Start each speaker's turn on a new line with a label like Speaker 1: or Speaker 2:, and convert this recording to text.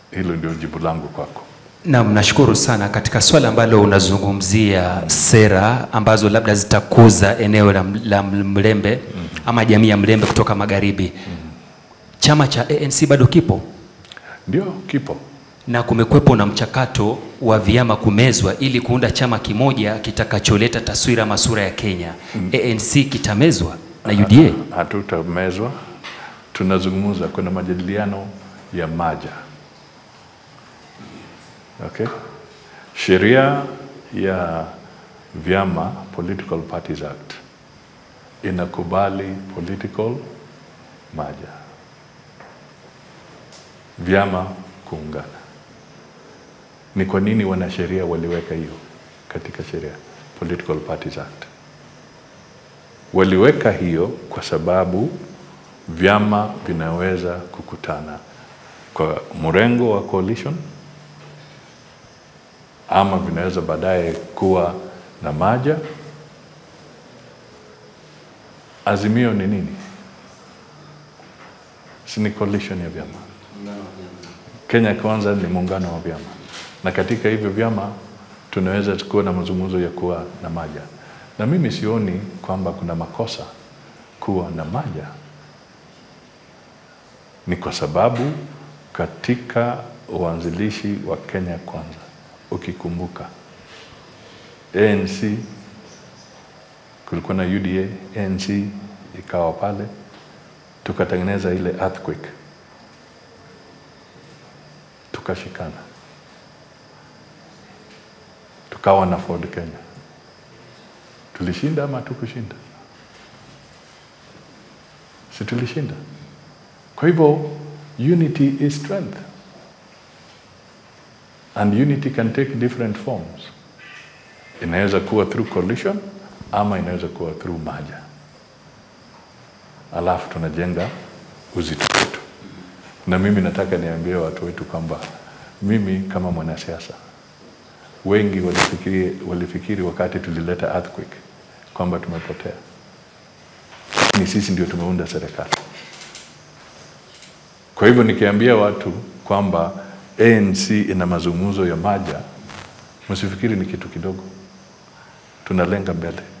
Speaker 1: Hilo ndio jibu langu kwako.
Speaker 2: Naam, nashukuru sana katika swala ambalo unazungumzia sera ambazo labda zitakuza eneo la, la Mlembe ama jamii ya Mlembe kutoka magharibi. Chama cha ANC bado kipo
Speaker 1: Ndio kipo.
Speaker 2: na kumekwepo na mchakato wa vyama kumezwa ili kuunda chama kimoja kitakacholeta taswira masura ya Kenya. ANC kitamezwa na UDA.
Speaker 1: Hatutamezwa, tunazungumza, kuna majadiliano ya maja. Okay, sheria ya vyama Political Parties Act inakubali political maja, vyama kuungana. Ni kwa nini wanasheria waliweka hiyo katika sheria Political Parties Act? Waliweka hiyo kwa sababu vyama vinaweza kukutana kwa mrengo wa coalition ama vinaweza baadaye kuwa na maja. Azimio ni nini? Si ni coalition ya vyama. Kenya Kwanza ni muungano wa vyama, na katika hivyo vyama tunaweza kuwa na mazungumzo ya kuwa na maja, na mimi sioni kwamba kuna makosa kuwa na maja. Ni kwa sababu katika uanzilishi wa Kenya Kwanza, ukikumbuka ANC kulikuwa na UDA, ANC ikawa pale, tukatengeneza ile earthquake, tukashikana, tukawa na Ford Kenya. Tulishinda ama tukushinda? Si tulishinda? Kwa hivyo unity is strength and unity can take different forms. Inaweza kuwa through coalition ama inaweza kuwa through maja, alafu tunajenga uzito wetu. Na mimi nataka niambie watu wetu kwamba mimi kama mwanasiasa, wengi walifikiri, walifikiri wakati tulileta earthquake kwamba tumepotea, ni sisi ndio tumeunda serikali. Kwa hivyo nikiambia watu kwamba ANC ina mazungumzo ya maja, msifikiri ni kitu kidogo, tunalenga mbele.